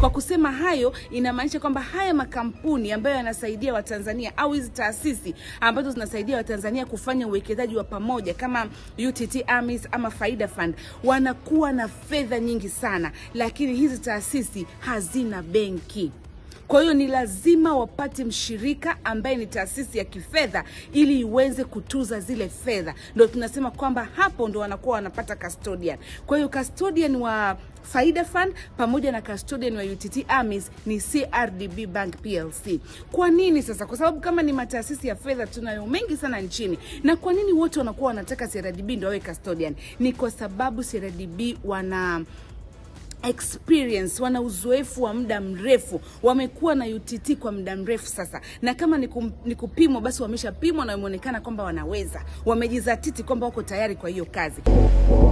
Kwa kusema hayo, inamaanisha kwamba haya makampuni ambayo yanasaidia Watanzania au hizi taasisi ambazo zinasaidia Watanzania kufanya uwekezaji wa pamoja kama UTT AMIS ama Faida Fund wanakuwa na fedha nyingi sana, lakini hizi taasisi hazina benki. Kwa hiyo ni lazima wapate mshirika ambaye ni taasisi ya kifedha ili iweze kutuza zile fedha. Ndio tunasema kwamba hapo ndo wanakuwa wanapata custodian. Kwa hiyo custodian wa Faida Fund pamoja na custodian wa UTT AMIS ni CRDB Bank PLC. Kwa nini sasa? Kwa sababu kama ni mataasisi ya fedha tunayo mengi sana nchini, na kwa nini wote wanakuwa wanataka CRDB ndio wawe custodian? Ni kwa sababu CRDB wana experience wana uzoefu wa muda mrefu, wamekuwa na UTT kwa muda mrefu sasa, na kama ni, kum, ni kupimwa basi wameshapimwa na wameonekana kwamba wanaweza, wamejizatiti kwamba wako tayari kwa hiyo kazi.